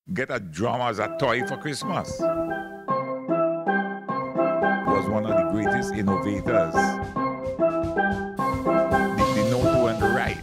get a drum as a toy for Christmas. Was one of the greatest innovators. The, the know to and the right.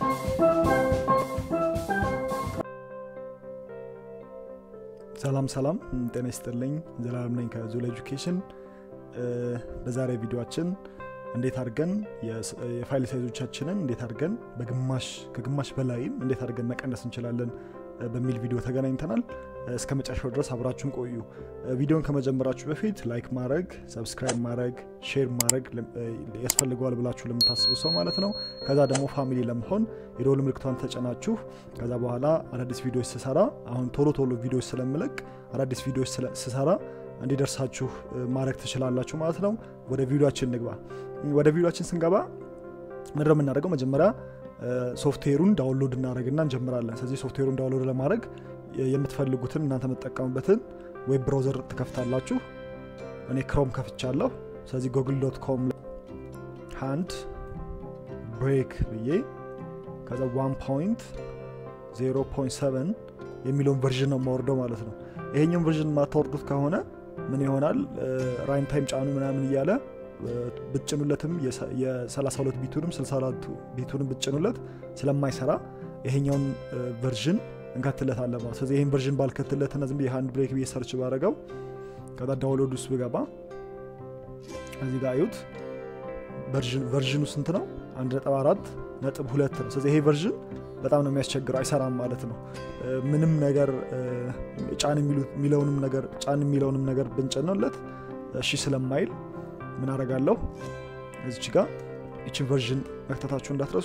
ሰላም ሰላም ጤና ይስጥልኝ ዘላለም ነኝ ከዙል ኤጁኬሽን በዛሬ ቪዲዮችን እንዴት አድርገን የፋይል ሳይዞቻችንን እንዴት አድርገን በግማሽ ከግማሽ በላይም እንዴት አድርገን መቀነስ እንችላለን በሚል ቪዲዮ ተገናኝተናል እስከ መጨረሻው ድረስ አብራችሁን ቆዩ ቪዲዮን ከመጀመራችሁ በፊት ላይክ ማድረግ ሰብስክራይብ ማድረግ ሼር ማድረግ ያስፈልገዋል ብላችሁ ለምታስቡ ሰው ማለት ነው ከዛ ደግሞ ፋሚሊ ለመሆን የደወል ምልክቷን ተጨናችሁ ከዛ በኋላ አዳዲስ ቪዲዮዎች ስሰራ አሁን ቶሎ ቶሎ ቪዲዮዎች ስለምለቅ አዳዲስ ቪዲዮዎች ስሰራ እንዲደርሳችሁ ማድረግ ትችላላችሁ ማለት ነው ወደ ቪዲዮችን ንግባ ወደ ቪዲዮችን ስንገባ ምድረ የምናደርገው መጀመሪያ ሶፍትዌሩን ዳውንሎድ እናደረግና እንጀምራለን ስለዚህ ሶፍትዌሩን ዳውንሎድ ለማድረግ የምትፈልጉትን እናንተ የምትጠቀሙበትን ዌብ ብራውዘር ትከፍታላችሁ እኔ ክሮም ከፍቻለሁ ስለዚህ ጎግል ዶት ኮም ሃንድ ብሬክ ብዬ ከዛ ዋን ፖይንት 0.7 የሚለውን ቨርዥን ነው የማወርደው ማለት ነው ይሄኛውን ቨርዥን የማታወርዱት ከሆነ ምን ይሆናል ራይም ታይም ጫኑ ምናምን እያለ ብጭኑለትም የ32 ቢቱንም 64 ቢቱንም ብጭኑለት ስለማይሰራ ይሄኛውን ቨርዥን እንከትለታለን ማለት ስለዚህ ይህን ቨርዥን ባልከትለት ና ዝም የሃንድ ብሬክ ብዬ ሰርች ባረገው ከዛ ዳውንሎድ ውስጥ ብገባ እዚህ ጋር አዩት ቨርዥኑ ስንት ነው አንድ ነጥብ አራት ነጥብ ሁለት ነው ስለዚህ ይሄ ቨርዥን በጣም ነው የሚያስቸግረው አይሰራም ማለት ነው ምንም ነገር ጫን የሚለውንም ነገር ጫን የሚለውንም ነገር ብንጭንለት እሺ ስለማይል ምን አረጋለሁ እዚች ጋር ይችን ቨርዥን መክተታችሁ እንዳትረሱ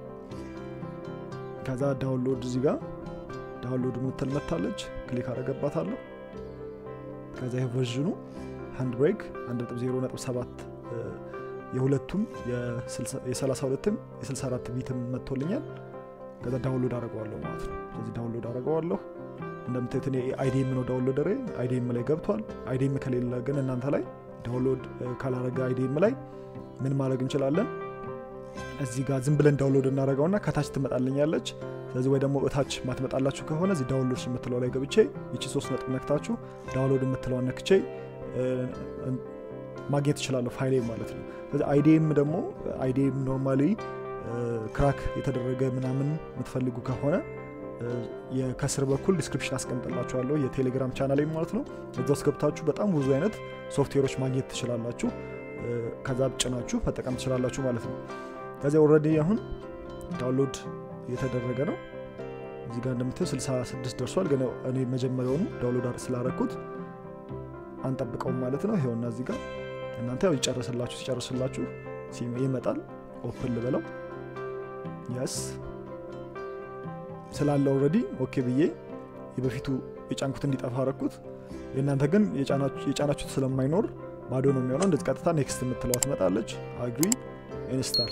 ከዛ ዳውንሎድ እዚህ ጋር ዳውንሎድ ምትል መታለች ክሊክ አረገባታለሁ ከዛ ይህ ቨርዥኑ ሃንድ ብሬክ 1.0.7 የሁለቱም የ32ም የ64 ቢትም መጥቶልኛል ከዛ ዳውንሎድ አድርገዋለሁ ማለት ነው ስለዚህ ዳውንሎድ አድርገዋለሁ እንደምታዩት እኔ አይዲኤም ነው ዳውንሎደሬ አይዲኤም ላይ ገብቷል አይዲኤም ከሌለ ግን እናንተ ላይ ዳውንሎድ ካላረገ አይዲኤም ላይ ምን ማድረግ እንችላለን እዚህ ጋር ዝም ብለን ዳውንሎድ እናደረገውና ከታች ትመጣልኛለች ስለዚህ ወይ ደግሞ እታች ማትመጣላችሁ ከሆነ እዚህ ዳውንሎድ የምትለው ላይ ገብቼ ይቺ ሶስት ነጥብ ነክታችሁ ዳውንሎድ የምትለውን ነክቼ ማግኘት ትችላለሁ ፋይሌ ማለት ነው ስለዚህ አይዲኤም ደግሞ አይዲኤም ኖርማሊ ክራክ የተደረገ ምናምን የምትፈልጉ ከሆነ ከስር በኩል ዲስክሪፕሽን አስቀምጥላችኋለሁ የቴሌግራም ቻናል ማለት ነው እዛ ውስጥ ገብታችሁ በጣም ብዙ አይነት ሶፍትዌሮች ማግኘት ትችላላችሁ ከዛ ጭናችሁ መጠቀም ትችላላችሁ ማለት ነው ከዚያ ኦረዲ አሁን ዳውንሎድ እየተደረገ ነው እዚህ ጋር እንደምታዩ 66 ደርሷል ግን እኔ መጀመሪያውኑ ዳውንሎድ ስላረኩት አንጠብቀውም ማለት ነው ይኸውና እዚህ ጋር እናንተ ያው ይጨርስላችሁ ሲጨርስላችሁ ይመጣል ኦፕን ልበለው የስ ስላለ ኦረዲ ኦኬ ብዬ የበፊቱ የጫንኩት እንዲጠፋ አረኩት የእናንተ ግን የጫናችሁት ስለማይኖር ባዶ ነው የሚሆነው እንደዚህ ቀጥታ ኔክስት የምትለዋ ትመጣለች አግሪ ኢንስታል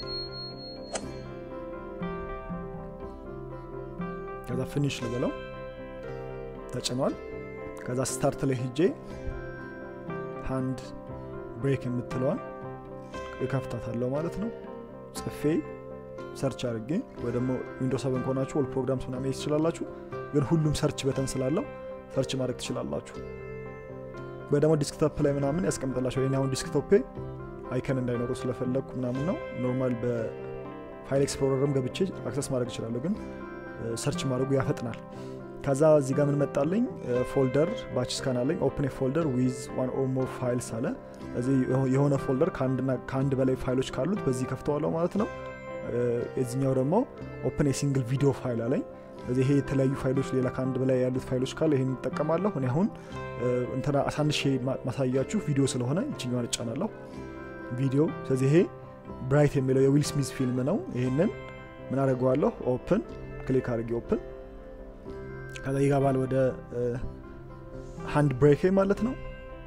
ከዛ ፊኒሽ ልበለው ተጭኗል ከዛ ስታርት ላይ ሂጄ ሃንድ ብሬክ የምትለዋን እከፍታታለሁ ማለት ነው ጽፌ ሰርች አድርጌ ወይ ደግሞ ዊንዶ ሰቨን ከሆናችሁ ኦል ፕሮግራምስ ምናምን ትችላላችሁ ግን ሁሉም ሰርች በተን ስላለው ሰርች ማድረግ ትችላላችሁ ወይ ደግሞ ዲስክቶፕ ላይ ምናምን ያስቀምጥላቸው ይህ አሁን ዲስክቶፔ አይከን እንዳይኖሩ ስለፈለግኩ ምናምን ነው ኖርማል በፋይል ኤክስፕሎረርም ገብቼ አክሰስ ማድረግ ይችላለሁ ግን ሰርች ማድረጉ ያፈጥናል ከዛ እዚህ ጋር ምን መጣለኝ ፎልደር ባች ስካን አለኝ ኦፕን ፎልደር ዊዝ ዋን ኦር ሞር ፋይልስ አለ እዚህ የሆነ ፎልደር ከአንድ በላይ ፋይሎች ካሉት በዚህ ከፍተዋለሁ ማለት ነው የዚኛው ደግሞ ኦፕን የሲንግል ቪዲዮ ፋይል አለኝ ስለዚህ ይሄ የተለያዩ ፋይሎች ሌላ ከአንድ በላይ ያሉት ፋይሎች ካለ ይሄን ይጠቀማለሁ እኔ አሁን እንትና አሳንሼ ማሳያችሁ ቪዲዮ ስለሆነ ይችኛዋን እጫናለሁ ቪዲዮ ስለዚህ ይሄ ብራይት የሚለው የዊል ስሚዝ ፊልም ነው ይሄንን ምን አደርገዋለሁ ኦፕን ክሊክ አድርጌ ኦፕን ከዛ ይገባል ወደ ሃንድ ብሬክ ማለት ነው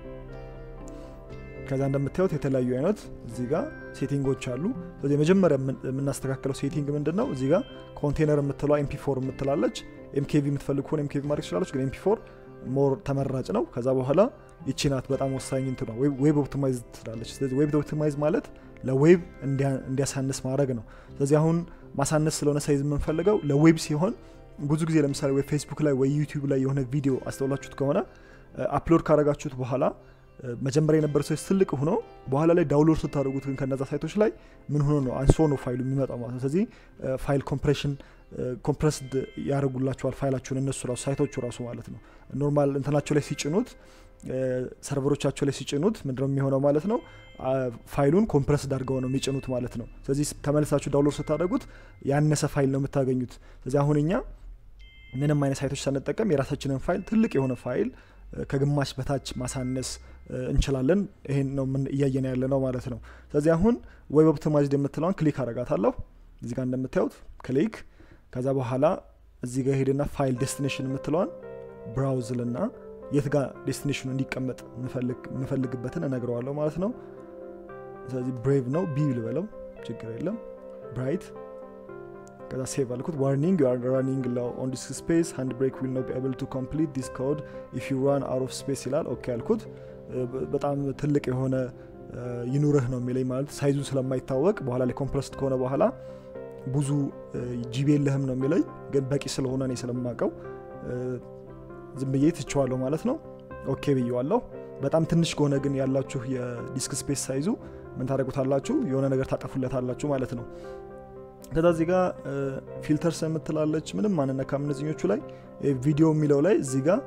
ከዛ እንደምታዩት የተለያዩ አይነት እዚህ ጋር ሴቲንጎች አሉ ስለዚህ የመጀመሪያ የምናስተካከለው ሴቲንግ ምንድን ነው እዚህ ጋር ኮንቴነር የምትለ ኤምፒ ፎር የምትላለች ኤምኬቪ የምትፈልግ ከሆነ ኤምኬቪ ማድረግ ትችላለች ግን ኤምፒ ፎር ሞር ተመራጭ ነው ከዛ በኋላ ይቺ ናት በጣም ወሳኝ እንት ነው ዌብ ኦፕቲማይዝ ትላለች ስለዚህ ዌብ ኦፕቲማይዝ ማለት ለዌብ እንዲያሳንስ ማድረግ ነው ስለዚህ አሁን ማሳነስ ስለሆነ ሳይዝ የምንፈልገው ለዌብ ሲሆን ብዙ ጊዜ ለምሳሌ ወይ ፌስቡክ ላይ ወይ ዩቲዩብ ላይ የሆነ ቪዲዮ አስተውላችሁት ከሆነ አፕሎድ ካረጋችሁት በኋላ መጀመሪያ የነበረ ሰዎች ትልቅ ሆኖ በኋላ ላይ ዳውንሎድ ስታደርጉት ግን ከነዛ ሳይቶች ላይ ምን ሆኖ ነው አንሶ ነው ፋይሉ የሚመጣው ማለት ነው ስለዚህ ፋይል ኮምፕሬሽን ኮምፕረስድ ያደርጉላቸዋል ፋይላችሁን እነሱ ራሱ ሳይቶቹ ራሱ ማለት ነው ኖርማል እንትናቸው ላይ ሲጭኑት ሰርቨሮቻቸው ላይ ሲጭኑት ምንድነው የሚሆነው ማለት ነው ፋይሉን ኮምፕረስድ አድርገው ነው የሚጭኑት ማለት ነው ስለዚህ ተመልሳችሁ ዳውንሎድ ስታደርጉት ያነሰ ፋይል ነው የምታገኙት ስለዚህ አሁን እኛ ምንም አይነት ሳይቶች ሳንጠቀም የራሳችንን ፋይል ትልቅ የሆነ ፋይል ከግማሽ በታች ማሳነስ እንችላለን ይሄን ነው እያየን ያለ ነው ማለት ነው ስለዚህ አሁን ዌብ ኦፕቲማይዝድ የምትለውን ክሊክ አረጋታለሁ እዚህ ጋር እንደምታዩት ክሊክ ከዛ በኋላ እዚህ ጋር ሄድና ፋይል ዴስቲኔሽን የምትለዋን ብራውዝ ልና የት ጋር ዴስቲኔሽኑ እንዲቀመጥ የምፈልግበትን እነግረዋለሁ ማለት ነው ስለዚህ ብሬቭ ነው ቢ ልበለው ችግር የለም ብራይት ከዛ ሴቭ አልኩት ዋርኒንግ ዩ አር ራኒንግ ላው ኦን ዲስክ ስፔስ ሃንድ ብሬክ ዊል ኖ ቢ ኤብል ቱ ኮምፕሊት ዲስ ኮድ ኢፍ ዩ ራን አውት ኦፍ ስፔስ ይላል ኦኬ አልኩት በጣም ትልቅ የሆነ ይኑርህ ነው የሚለኝ ማለት ሳይዙ ስለማይታወቅ በኋላ ላይ ኮምፕረስድ ከሆነ በኋላ ብዙ ጂቢ የለህም ነው የሚለኝ ግን በቂ ስለሆነ እኔ ስለማቀው ዝም ብዬ ትችዋለሁ ማለት ነው ኦኬ ብዬዋለሁ በጣም ትንሽ ከሆነ ግን ያላችሁ የዲስክ ስፔስ ሳይዙ ምን ታደረጉታላችሁ የሆነ ነገር ታጠፉለታላችሁ ማለት ነው ከዛ እዚህ ጋር ፊልተርስ የምትላለች ምንም ማንነካም እነዚኞቹ ላይ ቪዲዮ የሚለው ላይ እዚህ ጋር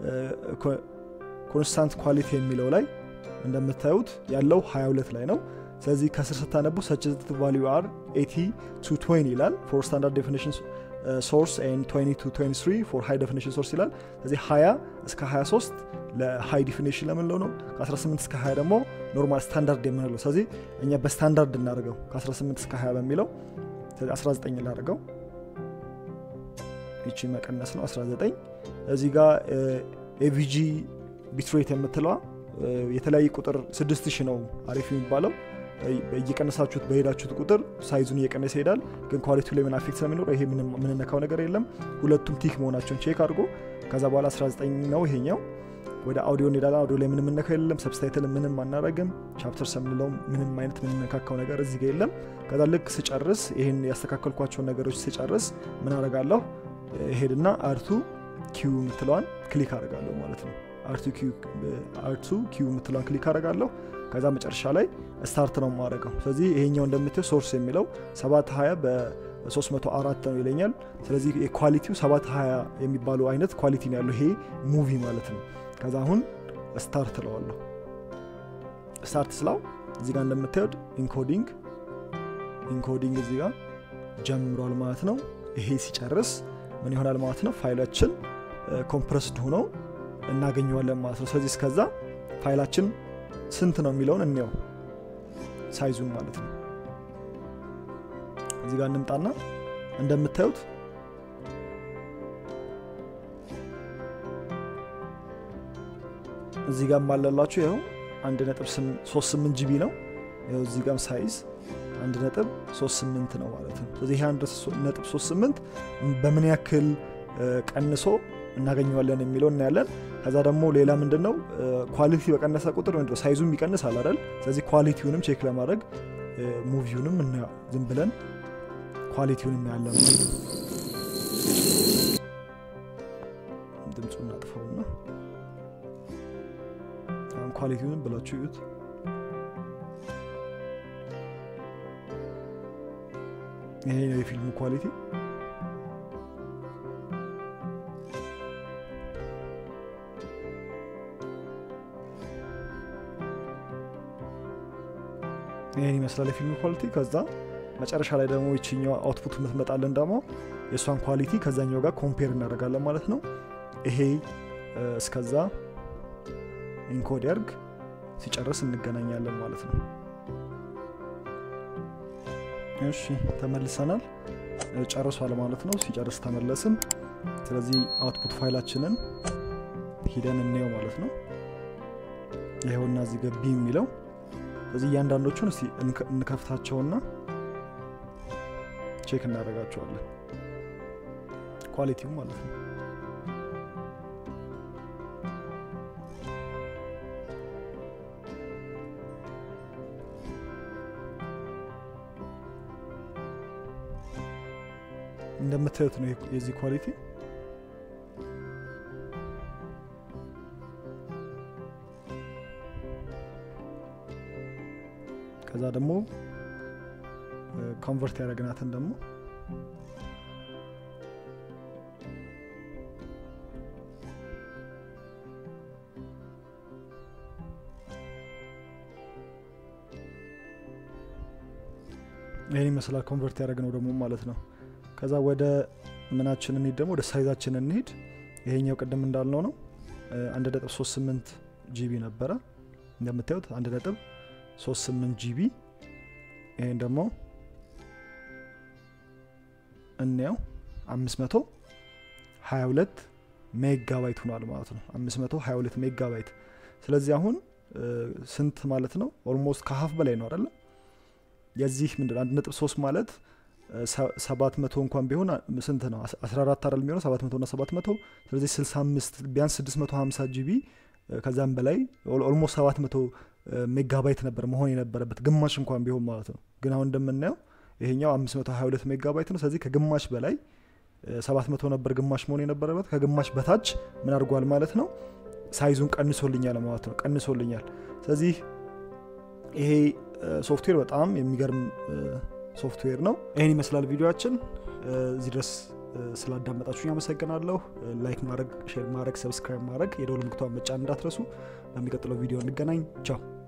ኮንስታንት ኳሊቲ የሚለው ላይ እንደምታዩት ያለው 22 ላይ ነው ስለዚህ ከስር ስታነቡ ሰችት ቫሊዩ አር 80 ቱ 20 ይላል ፎር ስታንዳርድ ዴፊኒሽን ሶርስ ኤን 20 ቱ 23 ፎር ሃይ ዴፊኒሽን ሶርስ ይላል ስለዚህ 20 እስከ 23 ለሃይ ዲፊኒሽን ለምንለው ነው ከ18 እስከ 20 ደግሞ ኖርማል ስታንዳርድ የምንለው ስለዚህ እኛ በስታንዳርድ እናደርገው ከ18 እስከ 20 በሚለው 19 ላደርገው ይቺ መቀነስ ነው 19 እዚህ ጋር ኤቪጂ ቢትሬት የምትለዋ የተለያየ ቁጥር 6000 ነው አሪፍ የሚባለው እየቀነሳችሁት በሄዳችሁት ቁጥር ሳይዙን እየቀነሰ ይሄዳል ግን ኳሊቲ ላይ ምን አፌክት ስለሚኖር ይሄ ምንነካው ነገር የለም ሁለቱም ቲክ መሆናቸውን ቼክ አድርጎ ከዛ በኋላ 19 ነው ይሄኛው ወደ አውዲዮ እንሄዳለን አውዲዮ ላይ ምንም ነካው የለም ሰብስታይትል ምንም አናረግም ቻፕተር የምንለው ምንም አይነት ምንነካካው ነገር እዚህ ጋ የለም ከዛ ልክ ስጨርስ ይህን ያስተካከልኳቸውን ነገሮች ስጨርስ ምን አረጋለሁ ሄድና አርቱ ኪዩ የምትለዋን ክሊክ አረጋለሁ ማለት ነው አርቱ ኪዩ የምትለዋን ክሊክ አረጋለሁ ከዛ መጨረሻ ላይ ስታርት ነው ማድረገው ስለዚህ ይሄኛው እንደምትው ሶርስ የሚለው 720 በ304 ነው ይለኛል ስለዚህ ኳሊቲው 720 የሚባለው አይነት ኳሊቲ ነው ያለው ይሄ ሙቪ ማለት ነው ከዛ አሁን ስታርት ለዋለሁ ስታርት ስላው እዚህ ጋር እንደምታዩት ኢንኮዲንግ ኢንኮዲንግ እዚህ ጋር ጀምሯል ማለት ነው ይሄ ሲጨርስ ምን ይሆናል ማለት ነው ፋይላችን ኮምፕረስድ ሆኖ እናገኘዋለን ማለት ነው ስለዚህ እስከዛ ፋይላችን ስንት ነው የሚለውን እንየው ሳይዙን ማለት ነው እዚህ ጋር እንምጣና እንደምታዩት እዚህ ጋር ማለላችሁ ይኸው አንድ ነጥብ ሶስት ስምንት ጂቢ ነው ይኸው እዚህ ጋር ሳይዝ አንድ ነጥብ ሶስት ስምንት ነው ማለት ነው ስለዚህ ይህ አንድ ነጥብ ሶስት ስምንት በምን ያክል ቀንሶ እናገኘዋለን የሚለው እናያለን ከዛ ደግሞ ሌላ ምንድን ነው ኳሊቲ በቀነሰ ቁጥር ምንድ ሳይዙም ይቀንሳል አይደል ስለዚህ ኳሊቲውንም ቼክ ለማድረግ ሙቪውንም ዝም ብለን ኳሊቲውን እናያለን ድምፁ እናጥፈውና አሁን ኳሊቲውንም ብላችሁ እዩት ይሄ ነው የፊልሙ ኳሊቲ ይህን ይመስላል የፊልሙ ኳሊቲ ከዛ መጨረሻ ላይ ደግሞ ይችኛው አውትፑት የምትመጣለን ደግሞ የእሷን ኳሊቲ ከዛኛው ጋር ኮምፔር እናደርጋለን ማለት ነው ይሄ እስከዛ ኢንኮድ ያርግ ሲጨርስ እንገናኛለን ማለት ነው እሺ ተመልሰናል ጨርሷል ማለት ነው ሲጨርስ ተመለስን ስለዚህ አውትፑት ፋይላችንን ሂደን እንየው ማለት ነው ይኸውና እዚህ ገቢ የሚለው ስለዚህ እያንዳንዶቹን እስቲ እንከፍታቸውና ቼክ እናደርጋቸዋለን ኳሊቲው ማለት ነው እንደምታዩት ነው የዚህ ኳሊቲ ከዛ ደግሞ ኮንቨርት ያደረግናትን ደግሞ ይህን ይመስላል ኮንቨርት ያደረግነው ደግሞ ማለት ነው ከዛ ወደ ምናችን እንሂድ ደግሞ ወደ ሳይዛችን እንሂድ ይሄኛው ቅድም እንዳልነው ነው አንድ ነጥብ ሶስት ስምንት ጂቢ ነበረ እንደምታዩት አንድ ነጥብ ሶስት ስምንት ጂቢ ይሄን ደግሞ እንየው አምስት መቶ ሀያ ሁለት ሜጋባይት ሆኗል ማለት ነው አምስት መቶ ሀያ ሁለት ሜጋባይት ስለዚህ አሁን ስንት ማለት ነው ኦልሞስት ከሀፍ በላይ ነው አደለ የዚህ ምንድን አንድ ነጥብ ሶስት ማለት ሰባት መቶ እንኳን ቢሆን ስንት ነው አስራ አራት አይደል የሚሆነው ሰባት መቶ ና ሰባት መቶ ስለዚህ ስልሳ አምስት ቢያንስ ስድስት መቶ ሀምሳ ጂቢ ከዛም በላይ ኦልሞስት ሰባት መቶ ሜጋባይት ነበር መሆን የነበረበት ግማሽ እንኳን ቢሆን ማለት ነው ግን አሁን እንደምናየው ይሄኛው 522 ሜጋባይት ነው ስለዚህ ከግማሽ በላይ 700 ነበር ግማሽ መሆን የነበረበት ከግማሽ በታች ምን አድርጓል ማለት ነው ሳይዙን ቀንሶልኛል ማለት ነው ቀንሶልኛል ስለዚህ ይሄ ሶፍትዌር በጣም የሚገርም ሶፍትዌር ነው ይህን ይመስላል ቪዲዮችን እዚህ ድረስ ስላዳመጣችሁ አመሰግናለሁ ላይክ ማድረግ ሼር ማድረግ ሰብስክራይብ ማድረግ የደውል ምልክቷን መጫን እንዳትረሱ በሚቀጥለው ቪዲዮ እንገናኝ ቻው